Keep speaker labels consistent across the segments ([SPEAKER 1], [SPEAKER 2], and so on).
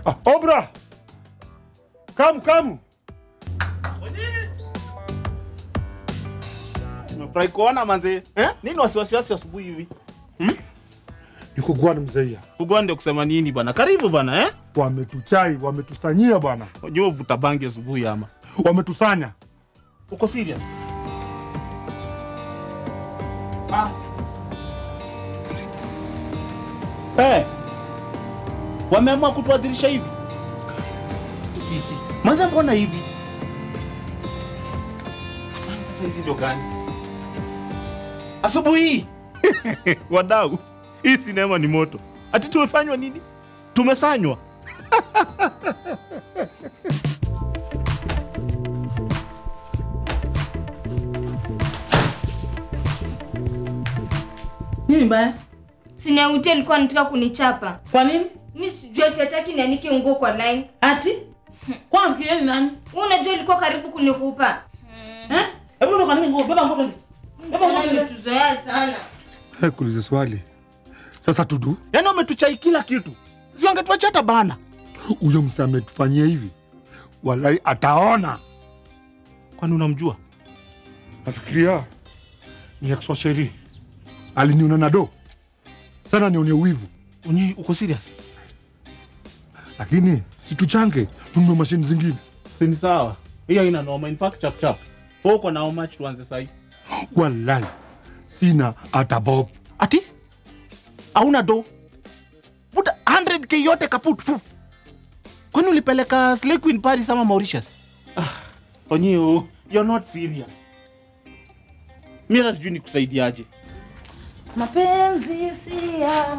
[SPEAKER 1] Ah, Obra! Come, come.
[SPEAKER 2] Nimefurahi kuona manze. Eh? Nini wasiwasi wasi asubuhi hivi?
[SPEAKER 1] Niko gwani mzeia.
[SPEAKER 2] Ugonde kusema nini bwana? Karibu bwana eh?
[SPEAKER 1] Wametuchai, wametusanyia bwana.
[SPEAKER 2] Unajua uvuta bangi asubuhi ama.
[SPEAKER 1] Wametusanya.
[SPEAKER 2] Uko serious? Ah. Eh. Wameamua kutuadhirisha hivi. Hivi. Manze mbona hivi? Sasa hizi ndio gani? Asubuhi hii. Wadau, hii sinema ni moto. Ati tumefanywa nini? Tumesanywa.
[SPEAKER 3] Nini mbaya?
[SPEAKER 4] Siniauti alikuwa anataka kunichapa.
[SPEAKER 3] Kwa nini?
[SPEAKER 4] Mi sijui ati hataki nianike nguo kwa line.
[SPEAKER 3] Ati? Kwa nafikiria ni nani?
[SPEAKER 4] Wewe unajua ilikuwa karibu kunikupa.
[SPEAKER 3] Eh? Hebu ndo kanini nguo, beba nguo twende. Beba nguo
[SPEAKER 4] Sana
[SPEAKER 3] twende.
[SPEAKER 4] nimetuzoea sana.
[SPEAKER 1] Hey, kuulize swali. Sasa tudu,
[SPEAKER 2] Yaani wametuchai kila kitu. Si wangetuacha hata bana.
[SPEAKER 1] huyo msa ametufanyia hivi. Walai ataona.
[SPEAKER 2] Kwani unamjua?
[SPEAKER 1] Nafikiria ni ex wa Sheri. Aliniona na do. Sana nione wivu.
[SPEAKER 2] Unyi uko serious?
[SPEAKER 1] Lakini situchange tununue mashini zingine.
[SPEAKER 2] Si ni sawa. Hiyo haina noma. In fact chap chap. Wewe uko na how much tuanze sasa?
[SPEAKER 1] Walai sina hata bob.
[SPEAKER 2] Ati? Hauna do? Buta 100k yote kaput. Fu. Kwani ulipeleka Slay Queen Paris ama Mauritius? Ah, Onyi, you're not serious. Mimi hata sijui nikusaidiaje.
[SPEAKER 3] Mapenzi si ya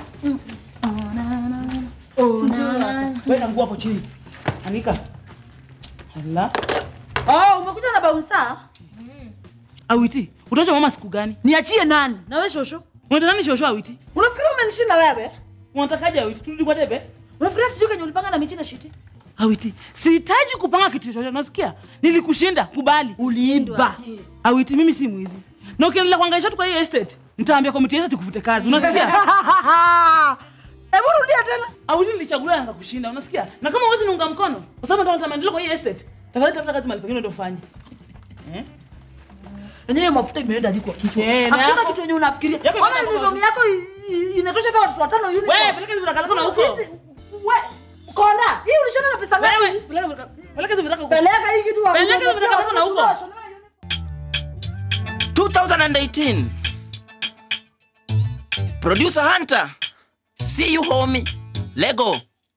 [SPEAKER 3] Weka nguo hapo chini. Anika. Hala.
[SPEAKER 5] Oh, umekuja na bausa?
[SPEAKER 3] Awiti, utacha mama siku gani?
[SPEAKER 5] Niachie nani? Na wewe shosho?
[SPEAKER 3] Unataka nani shosho Awiti?
[SPEAKER 5] Unafikiria umenishinda wewe?
[SPEAKER 3] Unatakaje Awiti? Turudi kwa debe?
[SPEAKER 5] Unafikiria sijui kenye ulipanga na miti na shiti?
[SPEAKER 3] Awiti, sihitaji kupanga kitu chochote, unasikia? Nilikushinda, kubali.
[SPEAKER 5] Uliiba.
[SPEAKER 3] Awiti, mimi si mwizi. Na ukiendelea kuhangaisha tu kwa hii estate, nitaambia komiti ya estate kufute kazi, unasikia?
[SPEAKER 5] Hebu rudia tena.
[SPEAKER 3] Awiti nilichaguliwa na kushinda, unasikia? Na kama huwezi niunga mkono, kwa sababu nataka maendeleo kwa hii estate, tafadhali tafuta kazi mahali pengine ndio ufanye. Eh?
[SPEAKER 5] Yenyewe mafuta imeenda hadi kwa kichwa.
[SPEAKER 3] Eh, na
[SPEAKER 5] Hakuna
[SPEAKER 3] yako-
[SPEAKER 5] kitu yenye unafikiria.
[SPEAKER 3] Yako
[SPEAKER 5] Ona
[SPEAKER 3] inatoka
[SPEAKER 5] uniform yako i- i- inatosha hata watoto watano uniform.
[SPEAKER 3] Wewe peleka hizo vitakala kuna huko.
[SPEAKER 5] Hizi- we- Konda, hii ulishona na pesa ngapi?
[SPEAKER 3] Wewe peleka peleka hizo vitakala huko.
[SPEAKER 5] Peleka hii kitu wa-
[SPEAKER 3] Peleka hizo vitakala kuna huko.
[SPEAKER 6] 2018 producer hunter see you homie lego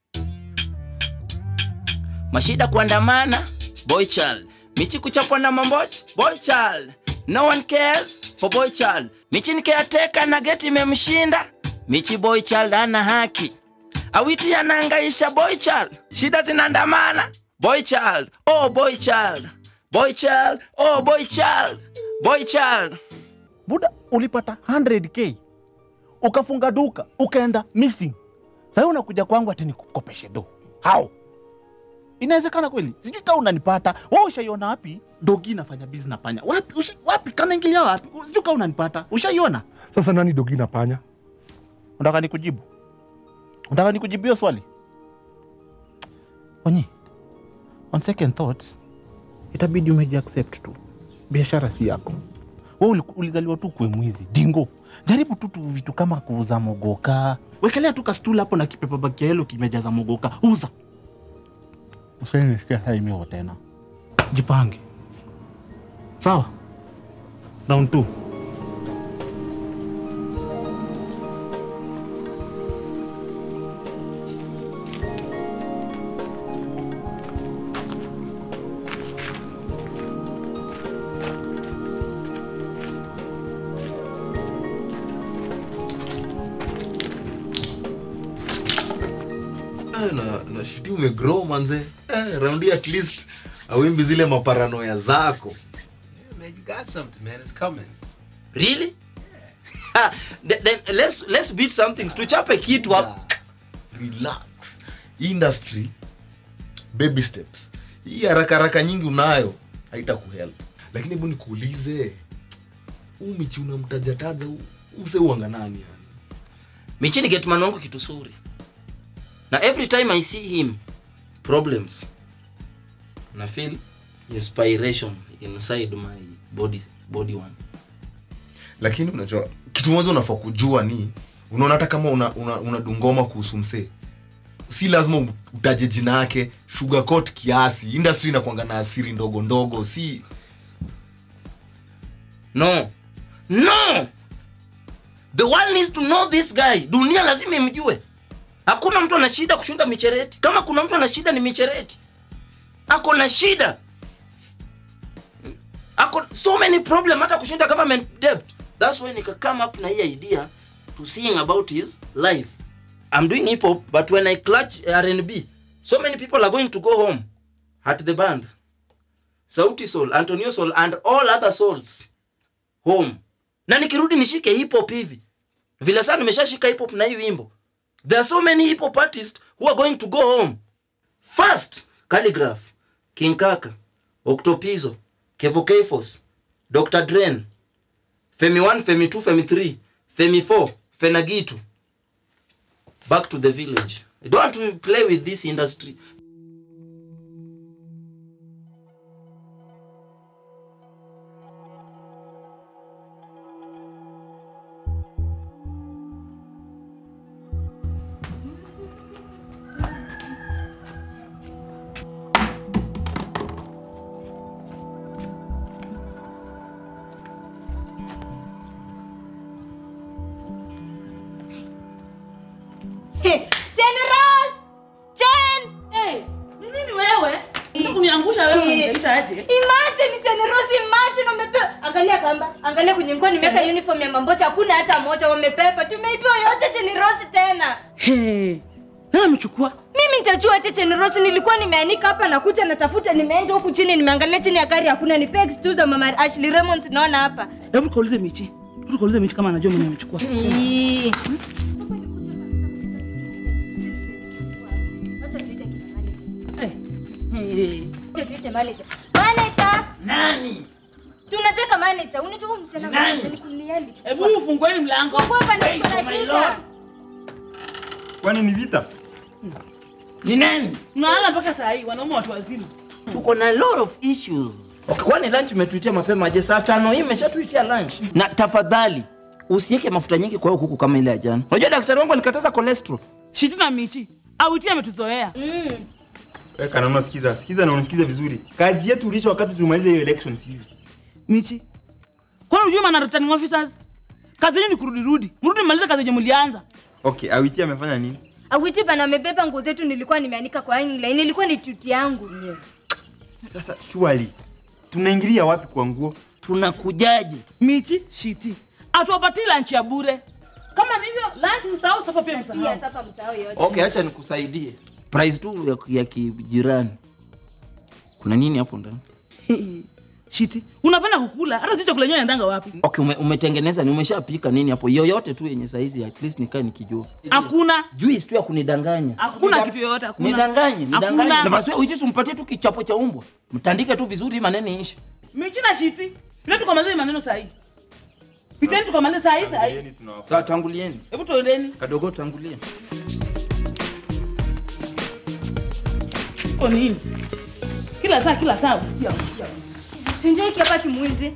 [SPEAKER 6] mashida kuandamana boy child michi kuchapwa na mamboch boy child no one cares for boy child michi ni caretaker na geti imemshinda michi boy child ana haki awiti anaangaisha boy child shida zinaandamana boy child oh boy child boy child oh boy child boy child
[SPEAKER 2] Buda, ulipata 100k ukafunga duka ukaenda missing. Sasa unakuja kwangu ati nikukopeshe do. How? Inawezekana kweli? Sijui kama unanipata. Wewe ushaiona wapi dogi inafanya business na panya? Wapi? Usha, wapi? Kana ingilia wapi? Sijui kama unanipata. Ushaiona?
[SPEAKER 1] Sasa nani dogi na panya?
[SPEAKER 2] Unataka nikujibu? Unataka nikujibu hiyo swali? Onyi. On second thoughts, itabidi umeji accept tu. Biashara si yako. Wewe uli- ulizaliwa tu kuwe mwizi. Dingo. Jaribu tu tu vitu kama kuuza mogoka. Wekelea tu kastula hapo na kipepa baki yelo kimejaza mogoka. Uza. Usinishikia saa imeo tena. Jipange. Sawa? Round two.
[SPEAKER 7] Eh, na, na shiti umegrow manze eh, raundi at least awimbi zile maparanoya zako
[SPEAKER 8] Man, you got something, man. It's coming.
[SPEAKER 6] really Ah, then, then let's let's beat something tuchape kitu hapo
[SPEAKER 7] relax industry baby steps hii haraka haraka nyingi unayo haita kuhelp lakini hebu nikuulize huu michi unamtajataja huu- use uanga nani yani
[SPEAKER 6] michini getman wangu kitu suri na every time i see him problems na feel inspiration inside my body body one
[SPEAKER 7] lakini unajua kitu moja unafaa kujua ni unaona hata kama una, una, una dungoma kuhusu msee si lazima utaje jina yake sugarcoat kiasi industry inakwanga na asiri ndogo ndogo si
[SPEAKER 6] no no the world needs to know this guy dunia lazima imjue hakuna mtu ana shida kushinda michereti kama kuna mtu ana shida ni michereti ako na shida ako so many problem hata kushinda government debt that's why nika come up na hii idea to sing about his life i'm doing hip hop but when i clutch r&b so many people are going to go home at the band sauti soul antonio soul and all other souls home na nikirudi nishike hip hop hivi vile saa nimeshashika hip hop na hii wimbo there are so many hip hop artists who are going to go home first calligraph king kaka octopizo kevo kfos dr dren femi 1 femi 2 femi 3 femi 4 fenagitu back to the village i don't want to play with this industry
[SPEAKER 4] Jen Rose! Jen!
[SPEAKER 3] Hey, ni nini wewe? Unataka kuniangusha wewe unaniita aje?
[SPEAKER 4] Imagine Jen Rose, imagine wamepewa. Angalia kamba, angalia kwenye nguo nimeweka uniform ya mambocha, hakuna hata moja wamepepa. Tumeibiwa yote Jen Rose tena.
[SPEAKER 3] Hey. Nani amechukua?
[SPEAKER 4] Mimi nitajua aje Jen Rose, nilikuwa nimeanika hapa nakuja natafuta, nimeenda huku chini nimeangalia chini ya gari hakuna, ni pegs tu za mama Ashley Raymond naona hapa.
[SPEAKER 3] Hebu kaulize Michi. Hebu kaulize Michi kama anajua mwenye amechukua.
[SPEAKER 4] Ii.
[SPEAKER 3] Hey. Hey.
[SPEAKER 4] Acha tuite manager. Manager!
[SPEAKER 6] nani
[SPEAKER 4] Tunataka manager. Unajua msichana
[SPEAKER 6] Nani?
[SPEAKER 4] mmoja nikulia alichukua.
[SPEAKER 3] Hebu ufungueni mlango.
[SPEAKER 4] Fungua hapa na
[SPEAKER 6] Wait,
[SPEAKER 4] tuko na
[SPEAKER 6] my
[SPEAKER 4] shida.
[SPEAKER 6] lord.
[SPEAKER 9] kwani ni vita
[SPEAKER 6] ni nani
[SPEAKER 3] Mnaanza mpaka saa hii wanaume watu wazima.
[SPEAKER 6] tuko na lot of issues okay, kwani lunch umetuitia mapema je saa tano hii imeshatuitia lunch na tafadhali usiweke mafuta nyingi kwa hiyo kuku kama ile ya jana unajua daktari wangu alikataza cholesterol
[SPEAKER 3] Shiti na Michi. Auti ametuzoea.
[SPEAKER 9] weka na unasikiza sikiza na unasikiza vizuri kazi yetu ulisha wakati tumaliza hiyo elections hivi
[SPEAKER 3] Michi. Kwani unajua maana returning officers? Kazi yenu ni kurudi rudi. Mrudi mmalize kazi yenye mlianza.
[SPEAKER 9] okay awiti amefanya nini
[SPEAKER 4] Awiti bana amebeba nguo zetu nilikuwa nimeanika kwa hanging line. Ilikuwa ni tuti yangu.
[SPEAKER 9] sasa surely tunaingilia wapi kwa nguo
[SPEAKER 6] tunakujaje
[SPEAKER 3] Michi, shiti. Atuwapatii lunch ya bure. Kama ni hivyo lunch msahau sasa pia
[SPEAKER 4] Pia
[SPEAKER 3] msahau.
[SPEAKER 4] sasa msahau yote.
[SPEAKER 6] okay acha nikusaidie price tu ya, ya kijirani kuna nini hapo ndani
[SPEAKER 3] Shiti. Unapenda kukula hata si chakula yenyewe inaendanga wapi?
[SPEAKER 6] okay ume, umetengeneza ni umeshapika nini hapo yoyote tu yenye saizi at least nikae nikijua
[SPEAKER 3] Hakuna.
[SPEAKER 6] juice tu ya kunidanganya
[SPEAKER 3] Hakuna kitu yoyote hakuna.
[SPEAKER 6] nidanganye nidanganye na
[SPEAKER 3] Hakuna.
[SPEAKER 6] basi wewe uishi umpatie tu kichapo cha umbwa mtandike tu vizuri maneno iishe
[SPEAKER 3] Michi na shiti. Leo tukamaliza maneno saa hii. Piteni tukamaliza saa hii saa hii.
[SPEAKER 6] sawa tangulieni
[SPEAKER 3] Hebu tuendeni.
[SPEAKER 6] kadogo tangulia
[SPEAKER 3] Iko nini? Kila saa kila saa usikia usikia.
[SPEAKER 4] Sinjoi hapa kimwizi.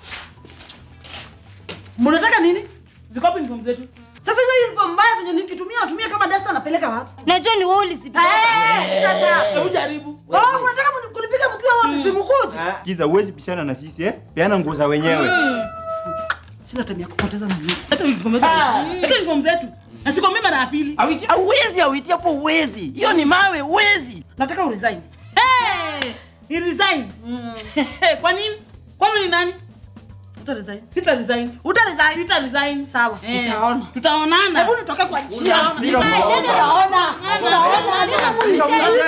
[SPEAKER 5] Mnataka nini?
[SPEAKER 3] Ziko wapi uniform zetu?
[SPEAKER 5] Sasa hizo uniform mbaya zenye nikitumia natumia kama dasta napeleka wapi?
[SPEAKER 4] Najua ni wewe ulizibeba.
[SPEAKER 5] Eh, shut up.
[SPEAKER 3] Hebu jaribu.
[SPEAKER 5] Oh, mnataka mni- kunipiga mkiwa wote simkuje?
[SPEAKER 9] sikiza uwezi pishana na sisi eh peana nguo za wenyewe
[SPEAKER 5] Sina time ya kupoteza na mimi.
[SPEAKER 3] Hata uniform zetu. Hata uniform zetu. Na siko mimi mara ya pili.
[SPEAKER 6] Awiti- Hauwezi, awiti hapo uwezi. Hiyo ni mawe, uwezi.
[SPEAKER 5] Nataka uresign.
[SPEAKER 3] Hey! Ni resign. Kwa nini? Kwani ni nani?
[SPEAKER 5] Uta resign.
[SPEAKER 3] Sita resign.
[SPEAKER 5] Uta resign.
[SPEAKER 3] Sita resign.
[SPEAKER 5] Sawa,
[SPEAKER 3] Eh,
[SPEAKER 5] utaona.
[SPEAKER 3] Tutaonana.
[SPEAKER 5] Hebu nitoke kwa njia.
[SPEAKER 9] Piga
[SPEAKER 5] Utaona. Utaona. Nina mwizi.